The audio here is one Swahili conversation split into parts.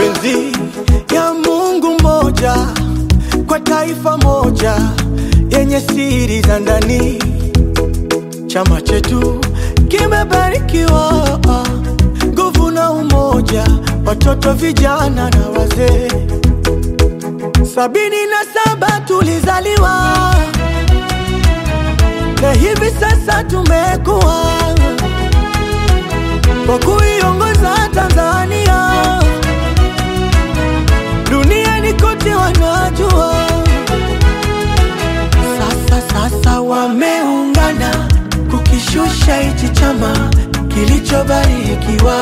mapenzi ya Mungu mmoja kwa taifa moja yenye siri za ndani. Chama chetu kimebarikiwa nguvu na umoja, watoto, vijana na wazee. Sabini na saba tulizaliwa na hivi sasa tumekuwa kwa kuiongoza Tanzania duniani kote wanajua. Sasa sasa wameungana kukishusha hichi chama kilichobarikiwa.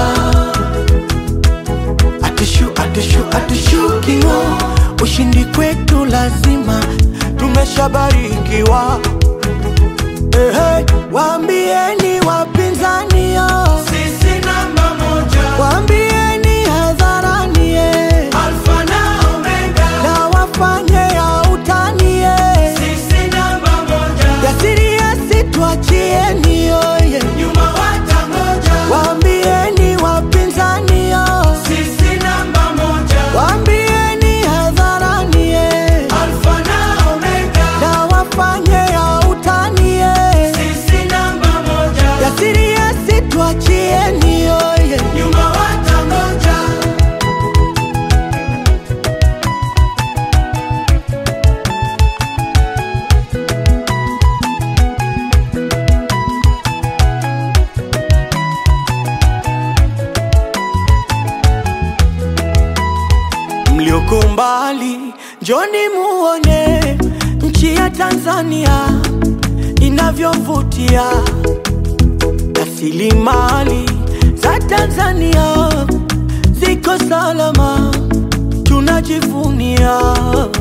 Atushu, atushu, atushukiwa, ushindi kwetu lazima, tumeshabarikiwa. Ehe, waambieni wapinzani yo, Sisi namba moja, waambieni hadharani eh, Alfa na Omega. na wafanye ya utani eh. Sisi namba moja, Yasiri yasitwachieni yoye, nyuma watangoja. waambieni wapinzani yo, Sisi namba moja, waambieni hadharani eh, Alfa na Omega. na wafanye ya utani eh. Sisi namba moja, Yasiri yasitwachieni yoye, nyuma watangoja. mlioko mbali, njoni muone nchi ya Tanzania inavyovutia. Rasilimali za Tanzania ziko salama, tunajivunia.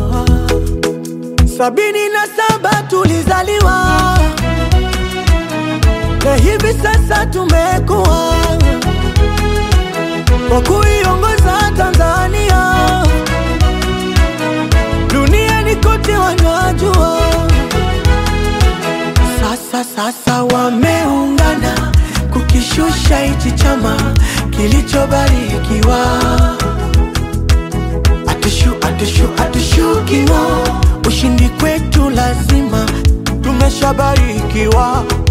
Sabini na saba tulizaliwa na hivi sasa tumekuwa kwa kuiongoza Tanzania duniani kote wanajua. Sasa sasa wameungana kukishusha hichi chama kilichobarikiwa. Atushu, atushu, atushukiwa, ushindi kwetu lazima, tumeshabarikiwa.